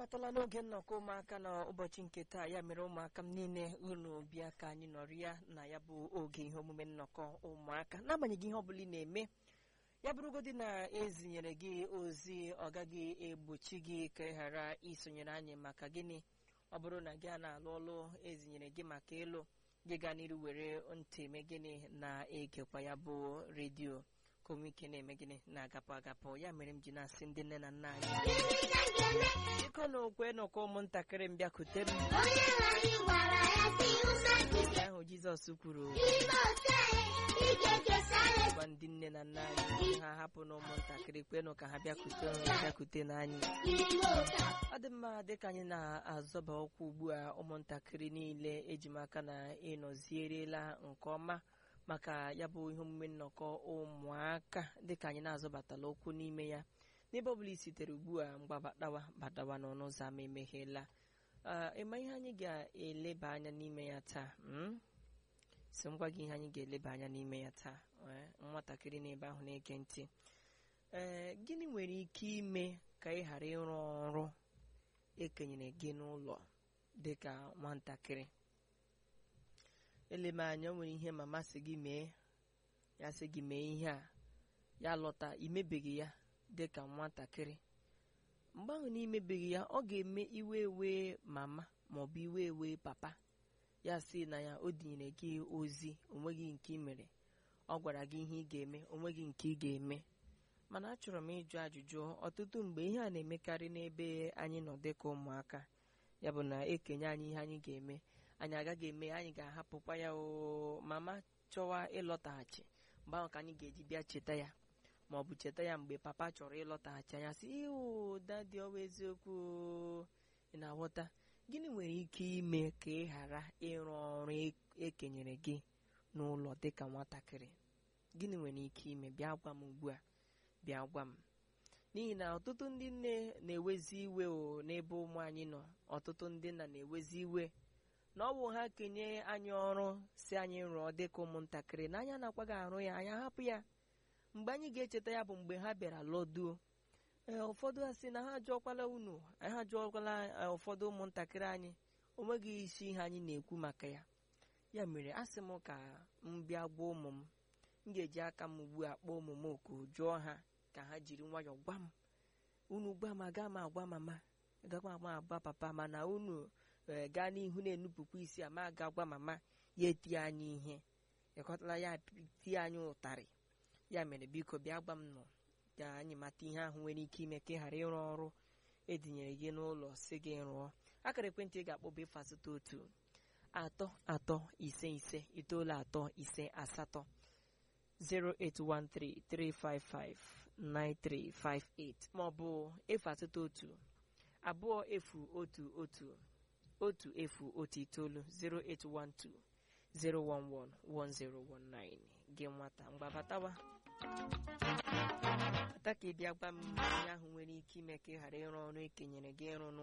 abatala n'oge nnọkọ ụmụaka n'ụbọchị nke taa ya mere ụmụaka m niile unu bịa ka anyị nọrọ ya na ya bụ oge ihe omume nnọkọ ụmụaka n'agbanyeghị ihe ọbụla ị na-eme ya bụrụgodị na ezinyere gị ozi ọ gaghị egbochi gị ka ị ghara isonyere anyị maka gịnị ọ bụrụ na gị a na-alụ ọlụ ezinyere gị maka ịlụ gị gaa n'iru were ntị eme gịnị na-egekwa ya bụ redio ka onwe ike na-eme gịnị na-agapụ agapụ ya mere m ji na-asị ndị nne na nna anyị biko na okwe nọkọ ụmụntakịrị m bịakute m onye anyị gwara ya si ụsa nke ahụ jizọs kwuru ime ote ike kesara gwa ndị nne na nna anyị ha hapụ na ụmụntakịrị kwenụ ka ha bịakute bịakute n'anyị ime ụta ọ dị mma dịka anyị na-azọba ụkwụ ugbu a ụmụntakịrị niile ejimaka na ịnọzierela nke ọma maka ya bụ ihe omume nnọkọ ụmụaka dịka anyị na-azọbatala ụkwụ n'ime ya n'ebe ọ bụla i sitere ugbu a mgbabatawa batawa n'ọnụ ụzọ ama emeghela Ee, ịma ihe anyị ga-eleba anya n'ime ya taa mm? si m gwa gị ihe anyị ga-eleba anya n'ime ya taa ee, nwatakịrị n'ebe ahụ na-ege ntị ee gịnị nwere ike ime ka ị ghara ịrụ ọrụ ekenyere gị n'ụlọ dịka nwatakịrị eleme anya o nwere ihe mama si gị mee ya sị gị mee ihe a ya lọta imebeghị ya dịka nwatakịrị mgbe ahụ na imebeghị ya ọ ga-eme iwe ewe mama maọbụ iwe ewe papa ya sị na ya o dinyere gị ozi onweghị nke ị mere ọ gwara gị ihe ị ga-eme onweghị nke ị ga-eme mana achọrọ m ịjụ ajụjụ ọtụtụ mgbe ihe a na-emekarị n'ebe anyị nọ dịka ụmụaka ya bụ na ekenye anyị ihe anyị ga-eme anyị agaghị eme anyị ga-ahapụkwa ya o mama chọwa ịlọtaghachi mgbe ahụ ka anyị ga-eji bịa cheta ya ma ọ bụ cheta ya mgbe papa chọrọ ịlọtaghachi anya sị iwu dadi ọwa eziokwu o." ị na-aghọta gịnị nwere ike ime ka ị ghara ịrụ ọrụ e- ekenyere gị n'ụlọ dịka nwatakịrị gịnị nwere ike ime bịa gwa m ugbu a bịa gwa m n'ihi na ọtụtụ ndị nne na-ewezi iwe o n'ebe ụmụ anyị nọ ọtụtụ ndị nna na-ewezi iwe na ọ bụ ha kenye anyị ọrụ si anyị rụọ dịka ụmụntakịrị na anya na-akwaghị arụ ya anyị ahapụ ya mgbe anyị ga-echeta ya bụ mgbe ha bịara lọduo ee ụfọdụ ha sị na ha ajụọkwala unu ha ajụọkwala eh, ụfọdụ ụmụntakịrị anyị onweghị isi ihe anyị na-ekwu maka ya ya mere a sị m ka m bịa gwa ụmụ m m ga-eji aka m ugbu a kpọọ ụmụ m oku jụọ ha ka ha jiri nwayọọ gwa m unu gwa m aga m agwa mama agakwa m agwa papa mana unu eh, gaa n'ihu na-enupụkwa isi ama aga gwa mama ya etie anyị ihe ịkọtala ya tie anyị ụtarị ya mere biko bịa gwa m nọ ka anyị mata ihe ahụ nwere ike ime ka ị ghara ịrụ ọrụ edinyere gị n'ụlọ si gị rụọ akara ekwentị ị ga-akpọ bụ efu asatọ otu atọ atọ ise ise itoolu atọ ise asatọ 08133559358 maọbụ efu asatọ otu abụọ efu otu otu otu efu otu itoolu 0812 0111019 gị nwata mgbabatawa ata ka ị bịa gwa m ihe ahụ nwere ike ime ka ị ghara ịrụ ọrụ ekenyere gị ịrụ n'ụlọ